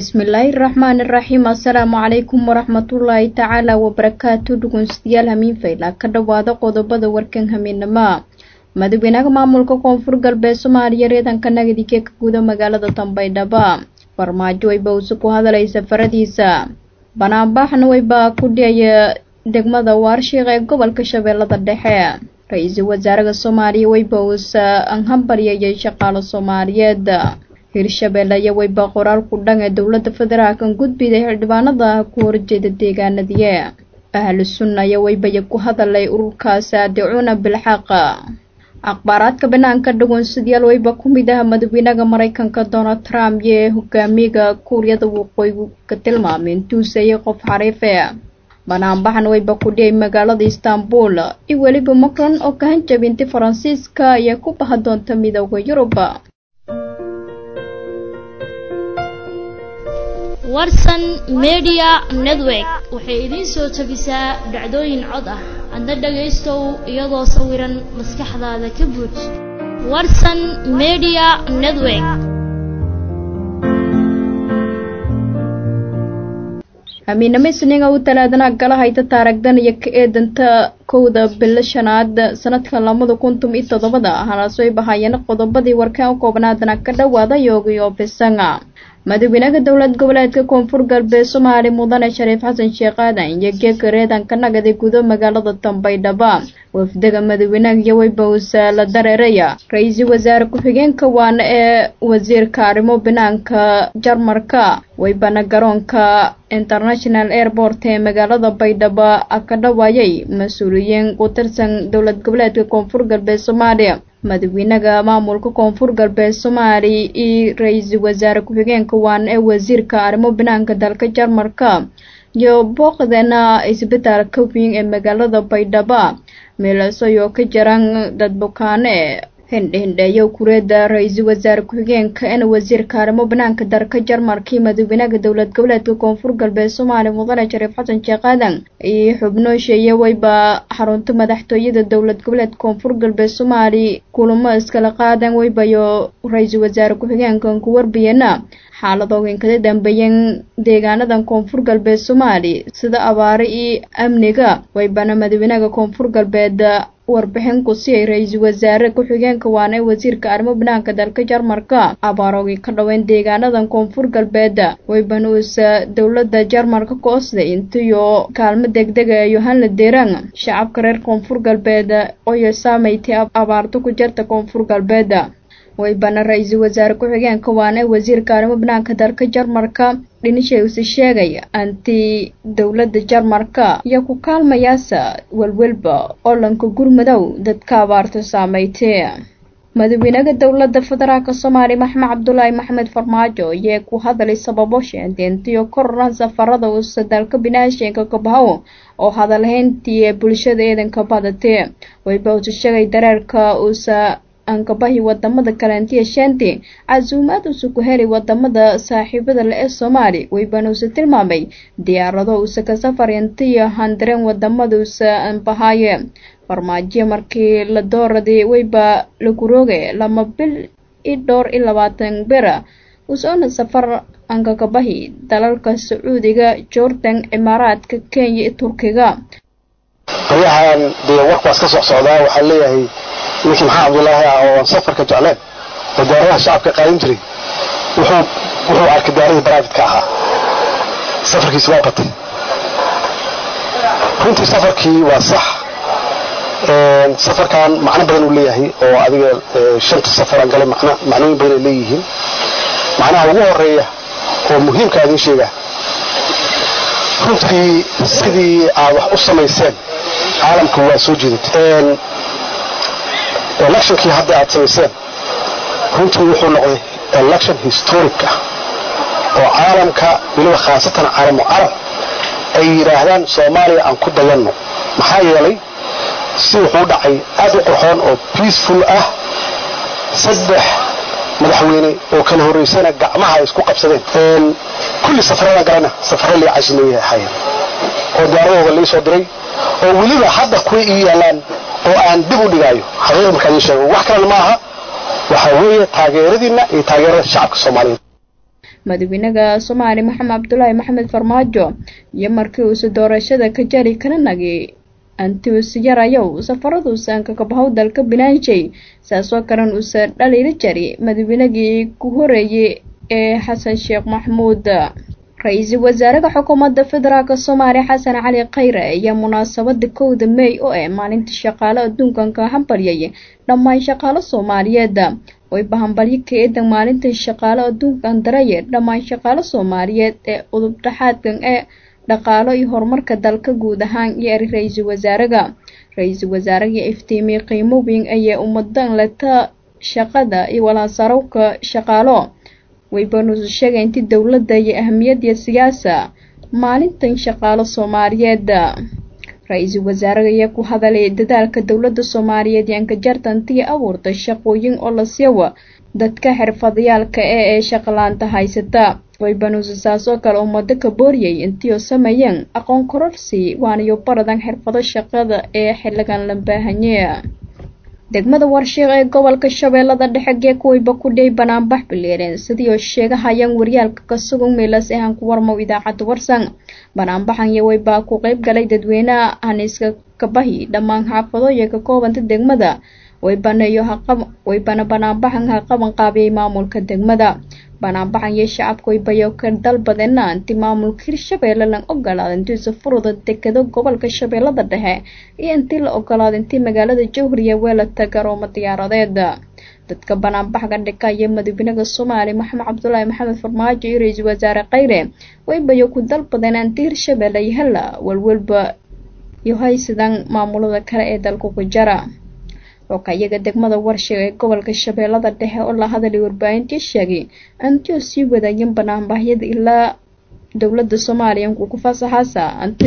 bismillaahi raxmaani raxiim assalaamu calaykum waraxmatullaahi tacaala wabarakaatu dhugunsidayaal hamiin fayla ka dhowaada qodobada warkan hamiinama madaxweynaha maamulka koonfur galbeed soomaaliya reedanka nagadike ka guda magaalada dambaydhaba farmaajo wayba use ku hadalay safaradiisa banaanbaxna wayba ku dhiyaya degmada waarshiiq ee gobolka shabeellada dhexe ra-iisul wasaaraha soomaaliya wayba uuse anhambaryayay shaqaalo soomaaliyeed hirshabeelle iyo wayba qoraal ku dhan ee dowladda federaalkan gudbida xildhibaanada ku horjeeda deegaanadiye ahlu sunna iyo waybaya ku hadalay ururkaasi adicuuna bilxaqa akhbaaraadka banaanka dhagoonsadayaal wayba ku mid ah madaxweynaha maraykanka donald trump iyo hogaamiyaga kuuriyada waqooyi ka tilmaamay intuuseeyay qof xariife banaanbaxan wayba ku dhiyay magaalada istanbul iyo weliba macron oo ka hanjabintay faransiiska ayaa ku baha doonta midooda yurub warsan media network waxay idiin soo tabisaa dhacdooyin cod ah adna dhagaystow iyadoo sawiran maskaxdaada ka buuj warsan media network amiinamo isniinga u talaadana gala hayta taaragdan iyo ka eedanta kowda bilo shanaad sanadka lamada kuntum iyo toddobada halaasooy bahaayeen qodobadii warkaan u koobnaadana ka dhowaada yoogiyo bisanga madaxweynaha dowlad goboleedka koonfur galbeed soomaali mudane shariif xasan sheekh aadan iyo geeka reedanka nagada gudo magaalada dambaydhaba wafdaga madaxweynaha iyo waybawsa la dareeraya ra-iisul wasaare ku-xigeenka waana ee wasiirka arrimo banaanka jarmarka waybana garoonka international airport ee magaalada baydhabo ka dhawaayay mas-uuliyiin ku tirsan dowlad goboleedka koonfur galbeed soomaaliya madaxweynaha maamulka koonfur galbeed soomaali iyo ra-iisul wasaare ku-xigeenka waana ee wasiirka arrimo banaanka dalka jarmarka iyo booqdeena isbitaalka weyn ee magaalada baydhabo meelasoyoo ka jiran dad bukaane hindhihindheeyo kureeda ra-iisul wasaare ku-xigeenka eena wasiirka arrimo banaanka dalka jarmarkii madaxweynaha dowlad goboleedka koonfur galbeed soomaaliya mudane shariif xasan sheekh aadan iyo xubnoosheeye wayba xarunta madaxtooyada dowlad goboleedka koonfur galbeed soomaali kulamo iskala qaadan waybayo ra-iisul wasaare ku-xigeenkan ku warbiyana xaaladooyin kada dambeeyeen deegaanadan koonfur galbeed soomaali sida abaare iyo amniga waybana madaxweynaha koonfur galbeed warbixin ku siiyay ra-iisul wasaare ku-xigeenka waana ee wasiirka arrimo banaanka dalka jarmarka abaaroogi ka dhaweyn deegaanadan koonfur galbeed wayban uusa dowladda jarmarka ka osday intiyo kaalmo degdega ee yohanla deeraan shacabka reer koonfur galbeed oyo saameyti abaarto ku jirta koonfur galbeed waybana ra-iisul wasaare ku-xigeenka waana ee wasiirka arrimo banaanka dalka jarmarka dhinishay use sheegay anti dowladda jarmarka iyo ku kaalmayaasa welwelba olanka gurmadow dadka abaarto saameytee madaxweynaha dowladda federaalka soomaaliya maxamed cabdulaahi maxamed farmaajo ayee ku hadalay sababo sheentiyo kororan safarada uusa dalka binaashinka kabahow oo hadalhayntii ee bulshada eedanka badatee wayba use sheegay dareerka uusa ankabahi wadamada kalentiya shanti casuumaad usa ku helay wadamada saaxiibada le ee soomaali waybana usa tilmaamay diyaarado usa ka safar intiyo handareen wadamada usa anbahaaye farmaajo markii la dooraday wayba lagu rooge lama bil i dhowr iyo labaatan bera usoona safar ankakabahi dalalka sacuudiga jordan cimaaraadka kenya iyo turkiga baryahan dee warkaas ka soc socdaa waxaa leeyahay ninkii maxaa cabdulaahi ah oo aan safarka jecleen oo diyaaradaha shacabka qaadan jiray wuxuu arkay diyaaradii brivate-ka ahaa safarkiisi waa batay runtii safarkii waa sax safarkan macno badan uu leeyahay oo adiga shanta safaraan galay macnooyin badan ay leeyihiin macnaha ugu horeeya oo muhiimka idin sheega runtii sidii aad wax u samayseen caalamka waa soo jeedatay electionkii hadda aad samayseen runtii wuxuu noqday election historic ah oo caalamka weliba khaasatan caalamu carab ay yidhaahdaan soomaaliya aan ku dayanno maxaa yeelay si wuxuu dhacay aad u qurxoon oo peaceful ah saddex madaxweyne oo kala horraysana gacmaha ay isku qabsadeen kulli safarada galana safaro lii casimeeyay ahaayeen oo diyaaradooda lii soo diray oo weliba hadda kuwa ii yaalaan oo aan dib u dhigaayo xaqiiqa markaa idiin sheego wax kalena ma aha waxaa weeye taageeradiinna iyo taageerada shacabka soomaaliyeed madaxweynaha soomaaliya maxamed cabdulaahi maxamed farmaajo iyo markii uuse doorashada ka jari kana nagi antius yarayow safaraduusan kakabahow dalka binaanshay saasoo kalen uuse dhaliila jari madaxweynagii ku horeeyey ee xasan sheekh maxmuud ra-iisul wasaaraha xukuumadda federaalk soomaaliya xasan cali khayre ayaa munaasabada kowda mey oo ah maalinta shaqaale adduunkan ka hambalyay dhammaan shaqaalo soomaaliyeed wayba hambalyo ka eedan maalinta shaqaale adduunkan daraye dhammaan shaqaalo soomaaliyeed ee udub dhexaadkan ee dhaqaalo iyo horumarka dalka guud ahaan iyo eri ra-iisul wasaaraha ra-iisul wasaaraha iftiimiye qiimo weyn ayay ummadan leta shaqada iyo walaansarowka shaqaalo waybanuusu sheegay inti dowladda iyo ahamiyadda siyaasa maalintan shaqaalo soomaaliyeed ra-iisul wasaaraha ayaa ku hadalay dadaalka dowladda soomaaliyeed iyo ankajartantiya abuurtay shaqooyin oo la siiwa dadka xirfadayaalka ee ee shaqalaanta haysata waybanuusu saas oo kale ummado ka booriyay intiioo sameeyeen aqoon kororsi waanayo baradan xirfado shaqada ee xiligan la baahanye degmada warshiiq ee gobolka shabeellada dhexe gee kuwayba ku dhey banaanbax bileereen sidii oo sheegahayaan waryaalka ka sugan meelas ahaan ku warmow idaacadda warsan banaanbaxan iyo waybaa ku qeyb galay dadweynaha haniiska kabahi dhammaan xaafado iyo ka koobanta degmada waybaneeyo waybana banaanbaxan ha qaban qaabiyay maamulka degmada banaanbaxan iyo shacabka waybayo ka dalbadeena inti maamulka hirshabeelle lan ogolaada intiisa furuda dekado gobolka shabeellada dhexe iyo intii la ogolaada intii magaalada jowhariya weelata garoomo diyaaradeed dadka banaanbaxga dhika iyo madaxweynaha soomaaliya maxamed cabdulaahi maxamed farmaajo iyo ra-iisul wasaare khayre waybayo ku dalbadeen inti hirshabeelle iyo hela walwalba iyo haysidan maamulada kale ee dalka ku jara xokayaga degmada warshiga ee gobolka shabeellada dhexe oo la hadalay warbaahintii sheegay antio sii wadaageen banaanbaxyada ilaa dowladda soomaaliya inkuu ku fasaxaasa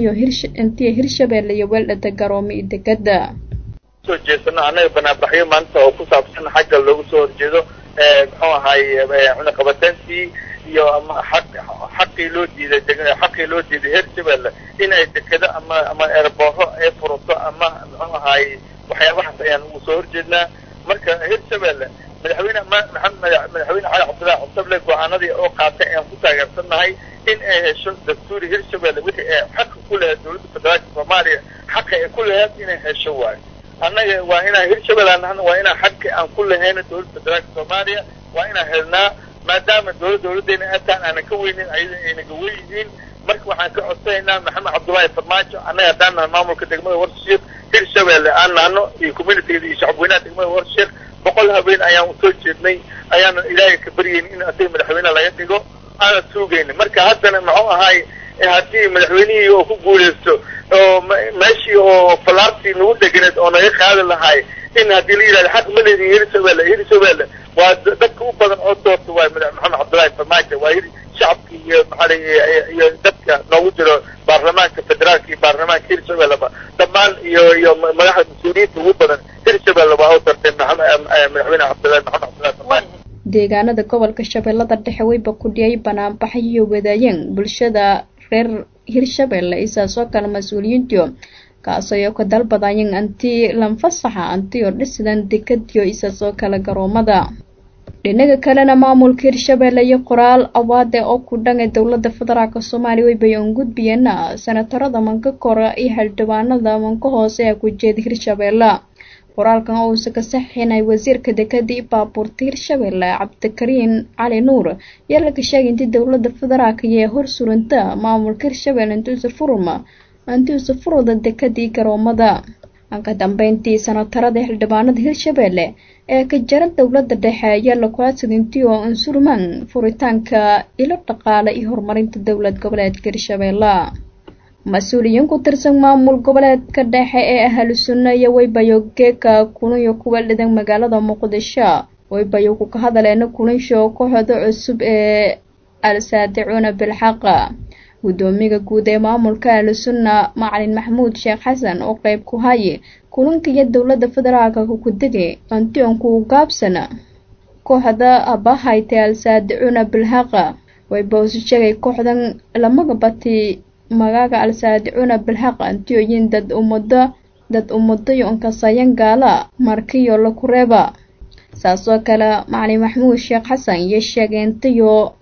intiyo hirshabeelle iyo weeldhata garoomo iyo degada soo jeesano annaga banaanbaxyo maanta oo ku saabsan xagga loogu soo horjeedo muxuu ahay cunaqabateyntii iyo ama xaq xaqii loo diiday xaqii loo diiday hirshabeelle inay dekado ama ama erbooho ay furato ama muxuu ahay waxyaabahaas ayaan ugu soo horjeednaa marka hirshabeelle madaxweyne maxamed madaxweyne cali cabdillahi cusable go-aanadii oo qaatay ayaan ku taageersannahay in ay hesho dastuuri hirshabeelle wixii ay xaqa ku lahayd dowladda federaalka soomaaliya xaqa ay ku lahayd inay hesho waayo annaga waa inaan hirshabelle aan waa inaan xaqi aan ku lahayna dowladda federaalka soomaaliya waa inaan helnaa maadaama dowlad dowladdeena ataan aanan ka weynin ayada aynaga wen yihiin marka waxaan ka codsanaynaa maxamed cabdullaahi farmaajo annaga haddaan nahay maamulka degmada warshiiq hirshabeelle aan nahno iyo communitigeeda iyo shacabweynaha degmada warshiiq boqol habeen ayaan usoo jeednay ayaana ilaahay ka baryeyn in asaga madaxweyne laga dhigo aanan suugayna marka haddana muxuu ahay haddii madaxweynihii oo ku guuleysto oo meeshii oo falaartii nagu deganeed oo naga qaadi lahay in haddii la yidhahdo xaq ma leedihin hirshabeelle hirshabeelle waa dadka u badan oo doorta waay maxamed cabdullaahi farmaajo waa shacabka iyo maxaa iyo dadka noogu jiro baarlamaanka federaalka iyo baarlamaanka hirshabelleba dhammaan iyo iyo madaxda mas-uuliyiinta ugu badan hirshabelle waa u dartay madaxweyne cabdullahi maxamed cabdullahi farmaajo deegaanada gobolka shabeellada dhexe wayba ku dhiyay banaanbaxyo wadaayeen bulshada reer hirshabeelle isaasoo kale mas-uuliyiintiyo kaasoo ka dalbadayan anti lanfasaxa antiyo dhisidan dekadiyo isaasoo kale garoomada dhinaga kalena maamulka hirshabeelle iyo qoraal awaade oo ku dhangay dowladda federaalk soomaaliya waybay un gudbiyeena senatarada manka kora iyo xildhibaanada manka hoose ee ku jeeda hirshabeelle qoraalkan oo uuse ka saxiinay wasiirka dekada iyo baabuurta hirshabeelle cabdikariin cali nuur yaa laga sheegay intii dowladda federaalka iyo hor suranta maamulka hirshabeelle intuusa furma intuusa furuda dekadii garoomada ka dambeyntii sanatarada xildhibaanada hirshabeelle ee ka jara dowladda dhexe ayaa lagu adsadintii oo unsurman furitaanka ilo dhaqaale iyo horumarinta dowlad goboleedka hirshabeelle mas-uuliyiin ku tirsan maamul goboleedka dhexe ee ahlu sunna iyo waybayo geeka kulanyo kuwa dhidan magaalada muqdisho waybayo ku ka hadaleena kulansho kooxda cusub ee al-saadicuuna bilxaqa guddoomiga guud ee maamulka ahlu sunna macalin maxamuud sheekh xasan oo qeyb ku haye kulanka iyo dowladda federaalka kukudege antionku gaabsana kooxda abahaytay al-saadicuuna bilxaqa waybaosu sheegay kooxdan lamaga bati magaaga al-saadicuuna bilxaq antioyin dad ummado dad ummadayo onkasayan gaala markiyo laku reeba saasoo kale macalin maxamuud sheekh xasan iyo sheegeentayo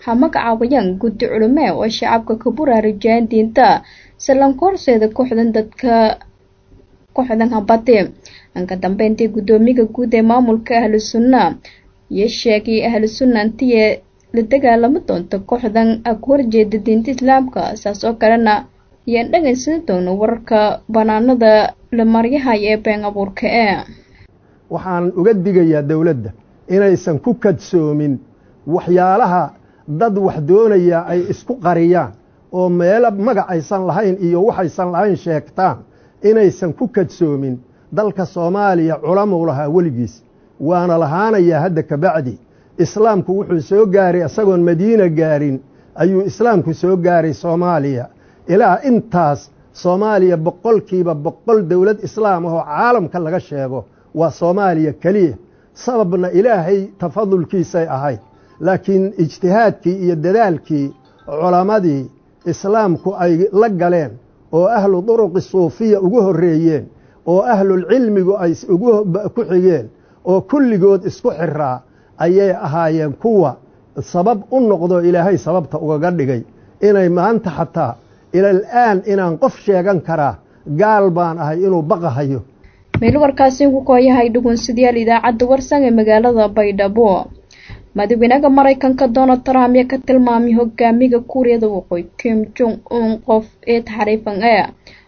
ha magacaabiyaan guddi culime oo shacabka ka buraarujiyaan diinta salanka horseeda kooxdan dadka kooxdan habati anka dambeyntii guddoomiyaha guud ee maamulka ahlu sunna iyo sheegay ahlu sunna intiye la dagaalami doonta kooxdan ag horjeeda diinta islaamka saas oo kalena ayaan dhagaysani doona wararka banaanada la maryahaya ee been abuurka ee waxaan uga digayaa dowladda inaysan ku kadsoomin waxyaalaha dad wax doonaya ay isku qariyaan oo meelo magac aysan lahayn iyo waxaysan lahayn sheegtaan inaysan ku kadsoomin dalka soomaaliya culamuu lahaa weligiis waana lahaanayaa hadda kabacdi islaamku wuxuu soo gaaray isagoon madiina gaarin ayuu islaamku soo gaaray soomaaliya ilaa intaas soomaaliya boqolkiiba boqol dowlad islaam ahoo caalamka laga sheego waa soomaaliya keliya sababna ilaahay tafadulkiisay ahayd laakiin ijtihaadkii iyo dadaalkii culammadii islaamku ay la galeen oo ahlu duruqi suufiya ugu horreeyeen oo ahlulcilmigu ay ku xigeen oo kulligood isku xiraa ayay ahaayeen kuwa sabab u noqdo ilaahay sababta ugaga dhigay inay maanta xataa ilal-aan inaan qof sheegan karaa gaal baan ahay inuu baqahayo meel warkaasi ku kooyahay dhugunsidayaal idaacadda warsan ee magaalada baydhabo madaxweynaha maraykanka donald trump ayaa ka tilmaamay hogaamiga kuuriyada waqooyi kim jong un qof ee taxriifan e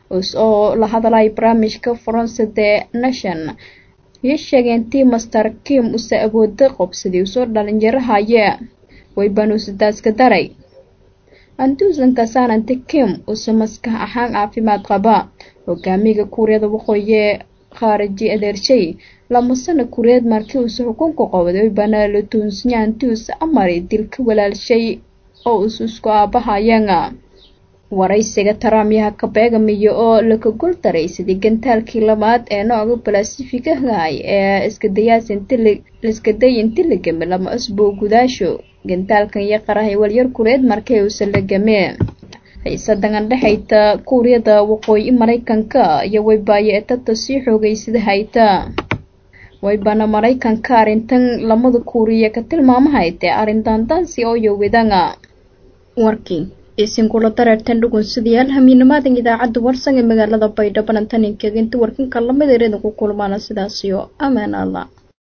oo la hadlay barnaamijka faransa the nation iyo sheegeen tii master kim use awooda qobsadii usoo dhalinyarahaye waybanuusidaaska daray anduusanka saanante kim use maskax ahaan caafimaad qaba hogaamiga kuuriyada waqooyi khaariji adeershay lamasana kuuriyeed markii uuse xukunka qowday banaalo tuunsanyaantius amari dilka walaalshay oo us isku aabahayeen waraysiga taraamyaha ka beegamiyo oo laka gol daray sidii gantaalkii labaad ee nooca balasifigahay ee iskadayiskadayi inti la game lama asboo gudaasho gantaalkan iyo qarahay walyar kureed markii uuse la game xiisadan dhexayta kuuriyada waqooyi maraykanka iyo waybaayo etata sii xoogeysada hayta waybana maraykanka arrintan lamada kuuriya ka tilmaamahaytee arrin daandaansi oo yowidanga warkii isinkula dareertan dhugunsidayaal hamiinamaadan idaacadda warsan ee magaalada baydhabo nantaninkeega inta warkanka lamid ereedan ku kulmaana sidaasiyo amaan allah